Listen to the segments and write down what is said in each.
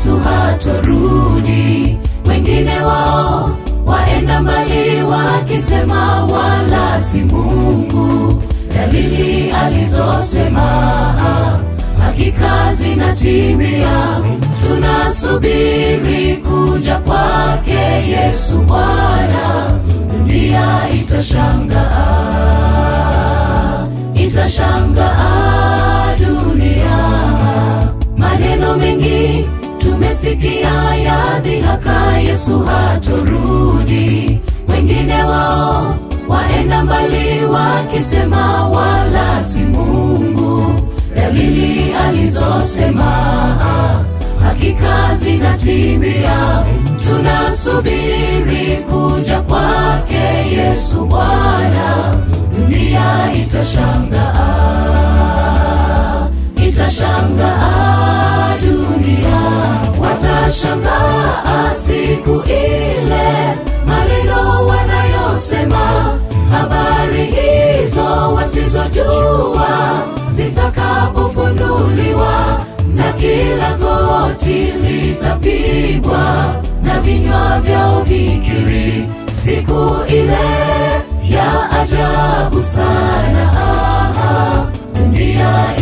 Yesu hatorudi. Wengine wao waenda mbali wakisema wala si Mungu. Dalili alizosema hakika zinatimia. Tunasubiri kuja kwake Yesu Bwana, dunia itashangaa, itashangaa dunia. Maneno mengi tumesikia ya dhihaka, Yesu hatorudi. Wengine wao waenda mbali wakisema wala si Mungu. Dalili alizosema hakika zinatimia. Tunasubiri kuja kwake Yesu Bwana, dunia itashangaa, itashangaa dunia. Watashangaa siku ile maneno wanayosema, habari hizo wasizojua zitakapofunuliwa na kila goti litapigwa na vinywa vyao vikiri siku ile ya ajabu sana. Aha, dunia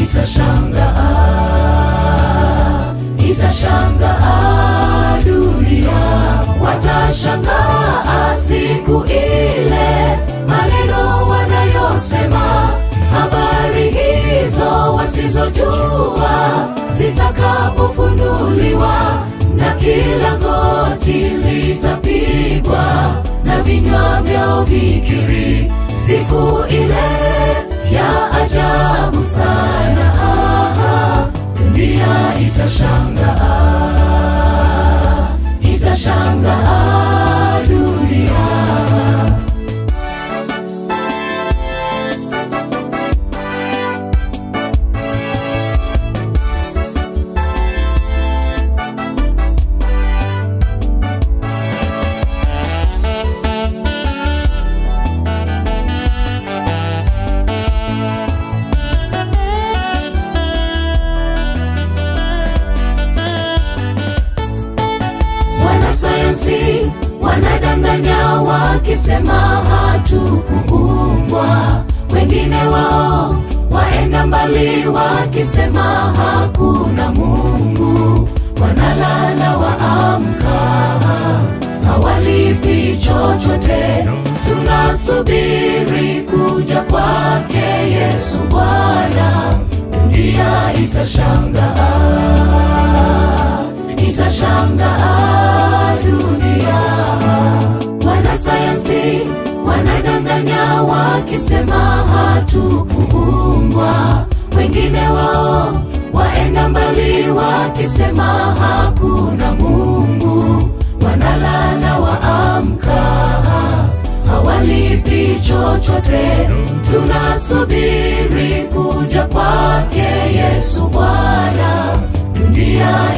itashangaa, itashangaa dunia. Watashangaa siku ile maneno wanayosema habari hizo wasizojua zitakapofunuliwa na kila goti litapigwa na vinywa vyao vikiri siku ile ya ajabu sana. Aha, dunia itashangaa, itashangaa dunia. Wanasayansi wanadanganya wakisema hatukuumbwa. Wengine wao waenda mbali wakisema hakuna Mungu. Wanalala waamka, hawalipi chochote. Tunasubiri kuja kwake Yesu Bwana, dunia itashangaa, itashangaa dunia. Wanasayansi wanadanganya wakisema hatukuumbwa. Wengine wao waenda mbali wakisema hakuna Mungu. Wanalala waamka, hawalipi chochote. Tunasubiri kuja kwake Yesu Bwana, dunia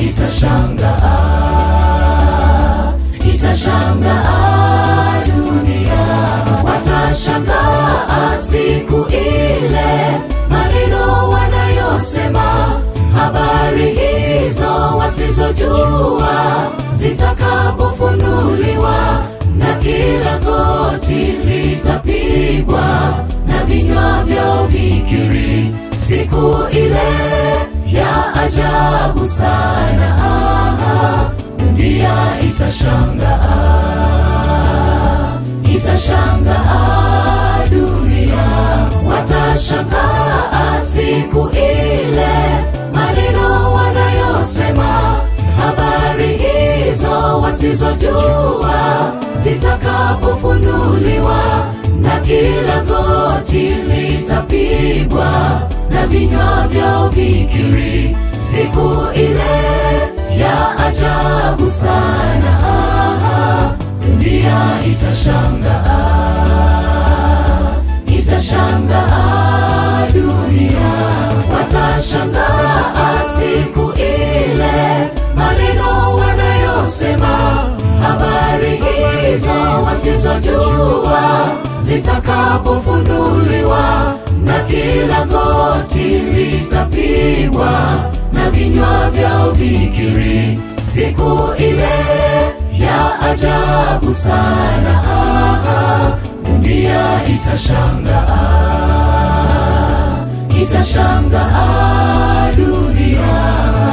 itashangaa, itashangaa dunia. Watashangaa siku ile maneno wanayosema, habari hizo wasizojua zitakapofunuliwa na kila goti litapigwa na vinywa vyao vikiri siku ile ya ajabu sana. Aha, dunia itashangaa, itashangaa dunia. Watashangaa siku ile maneno wanayosema, habari hizo wasizojua zitakapofunuliwa na kila goti litapigwa na vinywa vyao vikiri siku ile ya ajabu sana. Aha, dunia itashangaa, itashangaa dunia. Watashangaa siku ile maneno wanayosema, habari hizo wasizojua zitakapofunuliwa na kila goti litapigwa na vinywa vyao vikiri siku ile ya ajabu sana ah, dunia itashangaa itashangaa dunia